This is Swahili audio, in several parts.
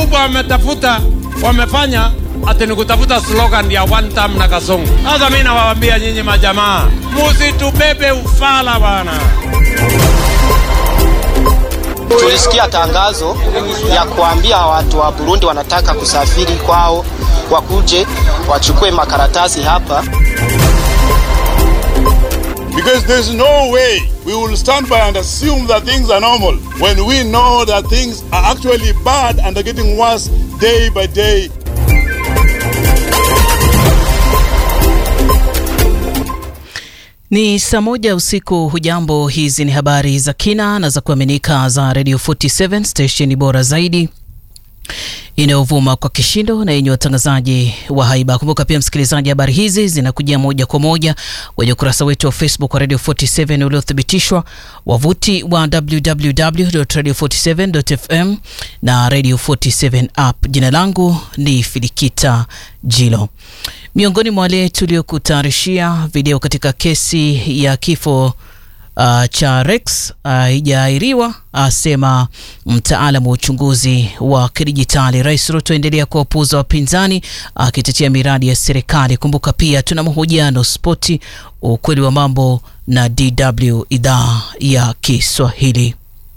kubwa wametafuta wamefanya ati ni kutafuta slogan ya one time na kasongo. Sasa mimi nawaambia nyinyi majamaa, musitubebe ufala bwana. Tulisikia tangazo ya kuambia watu wa Burundi wanataka kusafiri kwao, wakuje wachukue makaratasi hapa. Because there's no way we will stand by and assume that things are normal when we know that things are actually bad and are getting worse day by day. Ni saa moja usiku. Hujambo, hizi ni habari za kina na za kuaminika za Radio 47 stesheni bora zaidi inayovuma kwa kishindo na yenye watangazaji wa haiba. Kumbuka pia msikilizaji, habari hizi zinakujia moja kwa moja kwenye ukurasa wetu wa Facebook wa Radio 47 uliothibitishwa, wavuti wa www.radio47.fm na Radio 47 app. Jina langu ni Filikita Jilo. Miongoni mwa wale tuliokutayarishia video katika kesi ya kifo Uh, cha Rex haijaahiriwa uh, asema mtaalamu wa uchunguzi wa kidijitali. Rais Ruto endelea kuwapuuza wapinzani akitetea uh, miradi ya serikali. Kumbuka pia tuna mahojiano spoti, ukweli wa mambo na DW idhaa ya Kiswahili.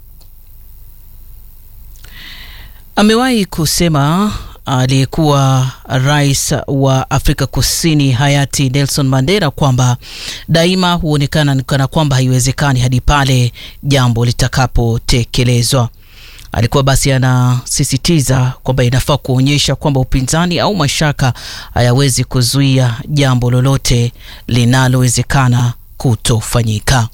Amewahi kusema aliyekuwa rais wa Afrika Kusini hayati Nelson Mandela kwamba daima huonekana kana kwamba haiwezekani hadi pale jambo litakapotekelezwa. Alikuwa basi anasisitiza kwamba inafaa kuonyesha kwamba upinzani au mashaka hayawezi kuzuia jambo lolote linalowezekana kutofanyika.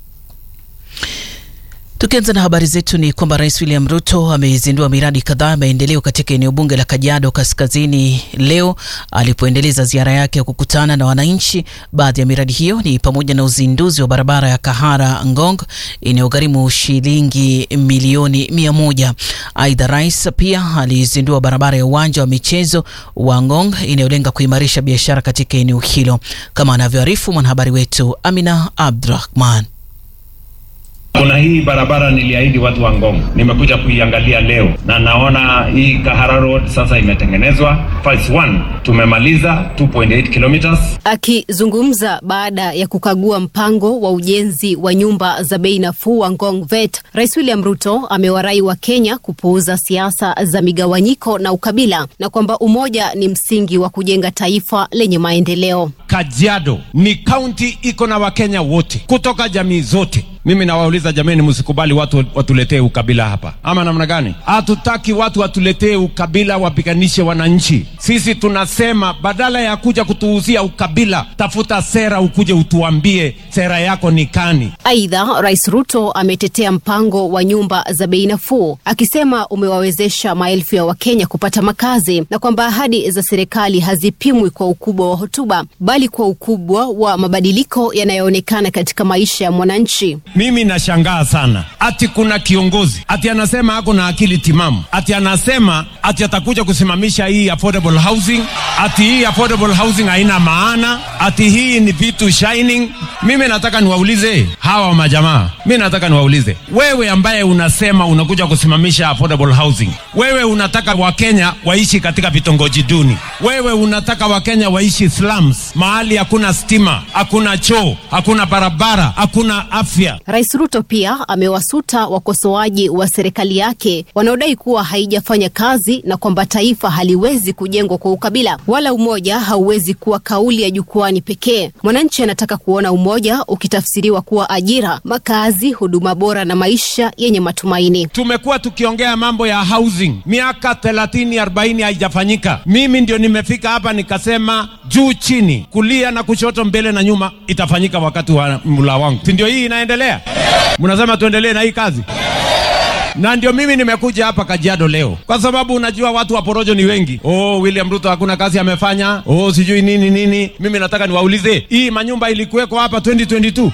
Tukianza na habari zetu ni kwamba Rais William Ruto amezindua miradi kadhaa ya maendeleo katika eneo bunge la Kajiado Kaskazini leo alipoendeleza ziara yake ya kukutana na wananchi. Baadhi ya miradi hiyo ni pamoja na uzinduzi wa barabara ya Kahara Ngong inayogharimu shilingi milioni mia moja. Aidha, rais pia alizindua barabara ya uwanja wa michezo wa Ngong inayolenga kuimarisha biashara katika eneo hilo, kama anavyoarifu mwanahabari wetu Amina Abdurahman. Kuna hii barabara niliahidi watu wa Ngong, nimekuja kuiangalia leo na naona hii Kahara Road sasa imetengenezwa. Phase 1 tumemaliza 2.8 kilometers. Akizungumza baada ya kukagua mpango wa ujenzi wa nyumba za bei nafuu wa Ngong Vet, Rais William Ruto amewarai wa Kenya kupuuza siasa za migawanyiko na ukabila na kwamba umoja ni msingi wa kujenga taifa lenye maendeleo. Kajiado ni kaunti iko na Wakenya wote kutoka jamii zote. Mimi nawauliza jameni, msikubali watu watuletee ukabila hapa, ama namna gani? Hatutaki watu watuletee ukabila, wapiganishe wananchi. Sisi tunasema badala ya kuja kutuuzia ukabila, tafuta sera, ukuje utuambie sera yako ni kani. Aidha, Rais Ruto ametetea mpango wa nyumba za bei nafuu akisema umewawezesha maelfu ya Wakenya kupata makazi na kwamba ahadi za serikali hazipimwi kwa ukubwa wa hotuba bali kwa ukubwa wa mabadiliko yanayoonekana katika maisha ya mwananchi. Mimi nashangaa sana ati kuna kiongozi ati anasema ako na akili timamu, ati anasema ati atakuja kusimamisha hii affordable housing, ati hii affordable housing haina maana, ati hii ni vitu shining. Mimi nataka niwaulize hawa majamaa, mimi nataka niwaulize wewe, ambaye unasema unakuja kusimamisha affordable housing, wewe unataka Wakenya waishi katika vitongoji duni, wewe unataka Wakenya waishi slums, mahali hakuna stima, hakuna choo, hakuna barabara, hakuna afya. Rais Ruto pia amewasuta wakosoaji wa serikali yake wanaodai kuwa haijafanya kazi na kwamba taifa haliwezi kujengwa kwa ukabila wala umoja hauwezi kuwa kauli ya jukwani pekee. Mwananchi anataka kuona umoja ukitafsiriwa kuwa ajira, makazi, huduma bora na maisha yenye matumaini. Tumekuwa tukiongea mambo ya housing miaka 30 40 haijafanyika. Mimi ndio nimefika hapa nikasema juu chini, kulia na kushoto, mbele na nyuma, itafanyika wakati wa mula wangu, si ndio? Hii inaendelea, mnasema tuendelee na hii kazi na ndio mimi nimekuja hapa Kajiado leo kwa sababu unajua watu wa porojo ni wengi. Oh, William Ruto hakuna kazi amefanya, oh sijui nini nini. Mimi nataka niwaulize, hii manyumba ilikuweko hapa 2022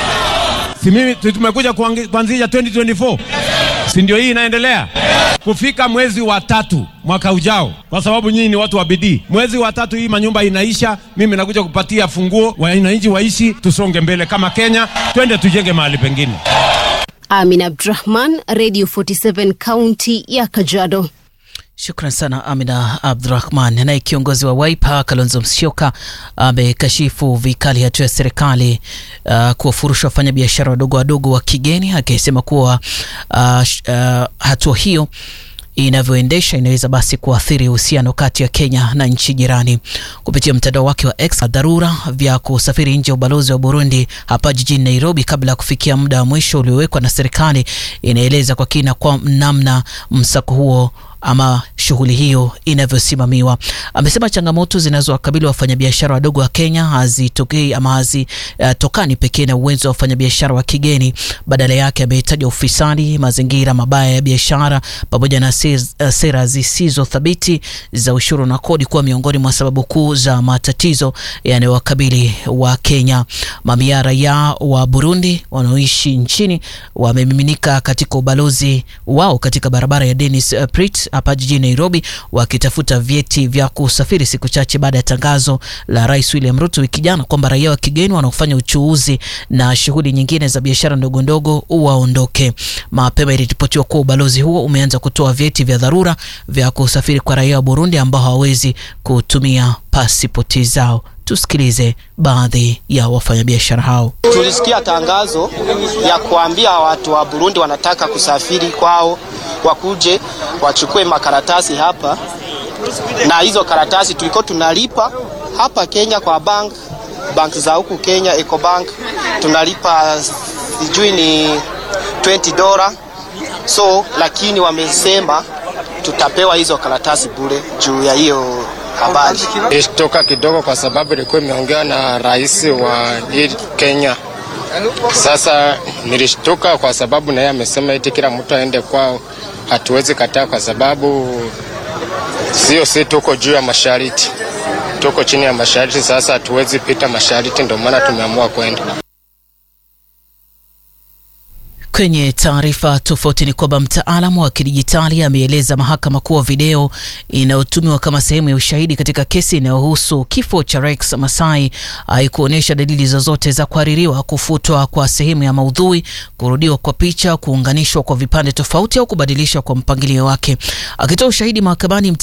si mimi tumekuja kuanzisha 2024 si ndio? Hii inaendelea kufika mwezi wa tatu mwaka ujao, kwa sababu nyinyi ni watu wa bidii. Mwezi wa tatu hii manyumba inaisha, mimi nakuja kupatia funguo wananchi waishi, tusonge mbele kama Kenya, twende tujenge mahali pengine. Amin Abdurahman, Radio 47 kaunti ya Kajiado. Shukran sana Amina Abdurahman. Naye kiongozi wa Wiper Kalonzo Musyoka amekashifu vikali hatua ya serikali uh, kuwafurusha wafanyabiashara wadogo wadogo wa kigeni akisema kuwa uh, uh, hatua hiyo inavyoendesha inaweza basi kuathiri uhusiano kati ya Kenya na nchi jirani. Kupitia mtandao wake wa X, dharura vya kusafiri nje ya ubalozi wa Burundi hapa jijini Nairobi kabla ya kufikia muda wa mwisho uliowekwa na serikali, inaeleza kwa kina kwa namna msako huo ama shughuli hiyo inavyosimamiwa. Amesema changamoto zinazowakabili wafanyabiashara wadogo wa Kenya hazitokei ama hazitokani uh, pekee na uwezo wa wafanyabiashara wa kigeni. Badala yake amehitaja ufisadi, mazingira mabaya ya biashara pamoja na sera zisizo thabiti za ushuru na kodi kuwa miongoni mwa sababu kuu za matatizo yanayowakabili wa Kenya. Mamia raia wa Burundi wanaoishi nchini wamemiminika katika ubalozi wao katika barabara ya Dennis uh, Pritt hapa jijini Nairobi wakitafuta vyeti vya kusafiri siku chache baada ya tangazo la Rais William Ruto wiki jana kwamba raia wa kigeni wanaofanya uchuuzi na shughuli nyingine za biashara ndogo ndogo waondoke. Mapema iliripotiwa kuwa ubalozi huo umeanza kutoa vyeti vya dharura vya kusafiri kwa raia wa Burundi ambao hawawezi kutumia pasipoti zao. Tusikilize baadhi ya wafanyabiashara hao. Tulisikia tangazo ya kuambia watu wa Burundi wanataka kusafiri kwao wakuje wachukue makaratasi hapa, na hizo karatasi tulikuwa tunalipa hapa Kenya kwa bank bank za huku Kenya, Ecobank tunalipa sijui ni 20 dola so, lakini wamesema tutapewa hizo karatasi bure juu ya hiyo habari. Ilishtoka kidogo kwa sababu ilikuwa imeongea na rais wa hii Kenya. Sasa nilishtuka kwa sababu naye amesema eti kila mtu aende kwao. Hatuwezi kataa kwa sababu sio, si tuko juu ya mashariti, tuko chini ya mashariti. Sasa hatuwezi pita mashariti, ndio maana tumeamua kwenda. Kwenye taarifa tofauti ni kwamba mtaalamu wa kidijitali ameeleza mahakama kuwa video inayotumiwa kama sehemu ya ushahidi katika kesi inayohusu kifo cha Rex Masai haikuonyesha dalili zozote za kuhaririwa, kufutwa kwa sehemu ya maudhui, kurudiwa kwa picha, kuunganishwa kwa vipande tofauti au kubadilishwa kwa mpangilio wake. Akitoa ushahidi mahakamani